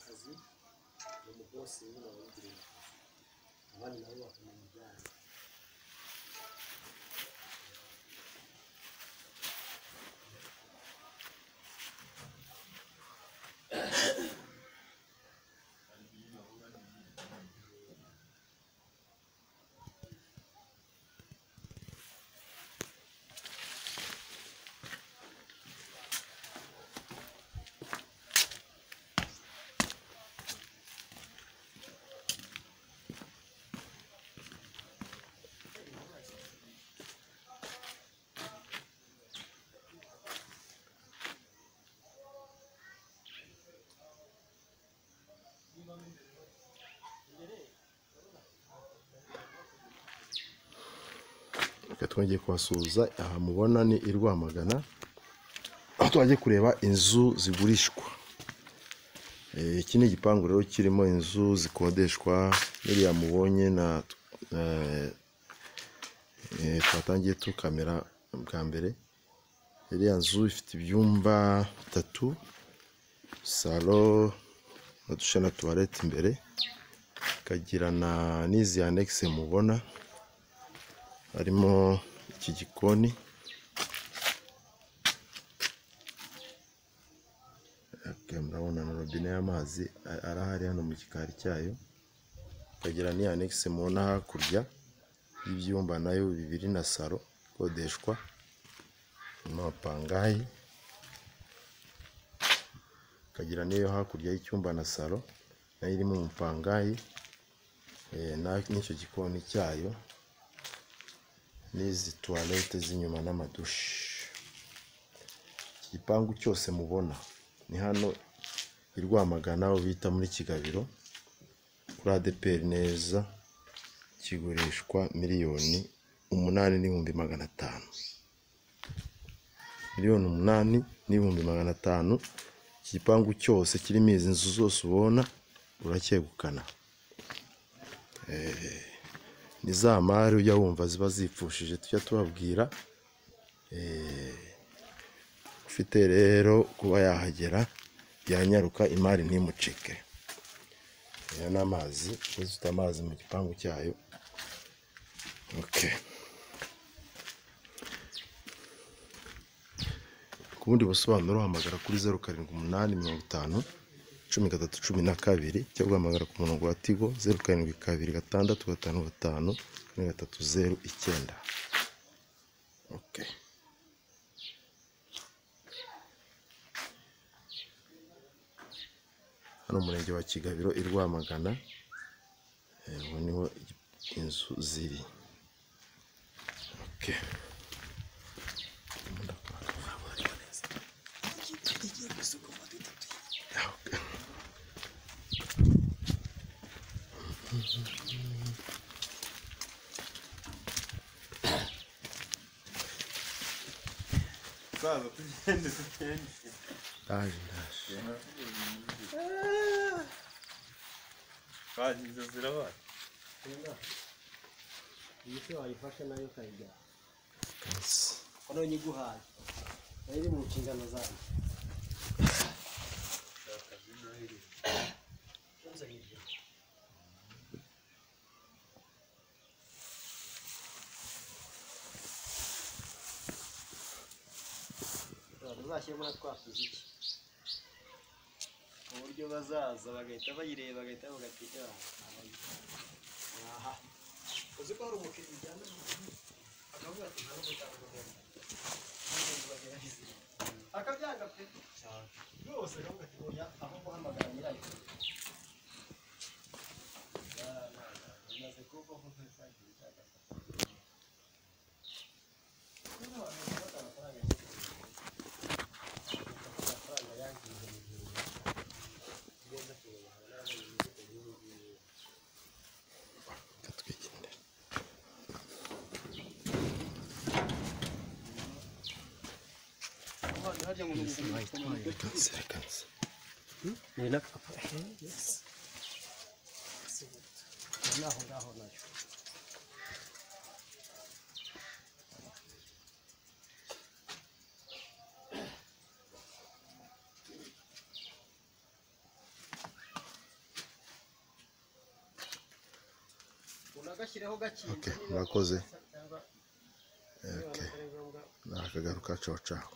kazi ni umubosi we wawugiriye akazi abandi nabo bakamenya ibyabo reka twongeye kuhasuhuza aha mubona ni i rwamagana aho twajya kureba inzu zigurishwa Eh, iki ni igipangu rero kirimo inzu zikodeshwa biriya mubonye na eh, eh, twatangiye tu kamera bwa mbere iriya nzu ifite ibyumba bitatu salo n'uduce na tuwarete imbere ikagira na n'izi anekisi mubona harimo iki gikoni Ok, murabona na robine y'amazi a- arahari hano mu gikari cyayo ikagira ni anekisi mubona hakurya y'ibyumba nayo bibiri na salo ikodeshwa harimo apangayi ikagira n'iyo hakurya y'icyumba na salo nayo irimo umupangayi eh, na- n'icyo gikoni cyayo n'izi tuwarete z'inyuma n'amadushi iki gipangu cyose mubona ni hano i Rwamagana aho bita muri Kigabiro kuri ADPR neza kigurishwa miliyoni umunani n'ibihumbi magana atanu miliyoni umunani n'ibihumbi magana atanu iki gipangu cyose kirimo izi nzu zose ubona uracyegukana ni za mari ujya wumva ziba zipfushije tujya tubabwira Eh, ufite rero kuba yahagera yanyaruka imari ntimucike aya ni amazi uzita amazi mu gipangu cyayo ok ku bundi busobanuro hamagara kuri zeru karindwi umunani mirongo itanu cumi gatatu cumi na kabiri cyangwa uhamagara ku murongo wa tigo zeru karindwi kabiri gatandatu gatanu gatanu kane gatatu zeru icyenda okay. hano umurenge wa kigabiro i rwamagana Eh, ubu niho inzu ziri okay. Saza tugende tugende. ndaje ndaje Baje inzu zirabaye. iyi se wayifashe nayo ukayijyana Yes. ko nayo nyiguhaye nayo iri mu nshingano zanyu uzashyiremo na twa tuziki ku buryo bazaza bagahita bayireba bagahita bagategera aha uzi ko hari umukiriya ujyana akavuga ati nta n'umuryango uhari akabyanga pe rwose akavuga ati oya aho guhamagara nyirayo bimaze kuba nk'uko twagiye cyangwa Reka twigendere. Kansi, kansi. ni na yes naho ngaho nayo unagashyireho gakinze murakoze. cyangwa Okay. niba atari ngombwa ni akagaruka caho caho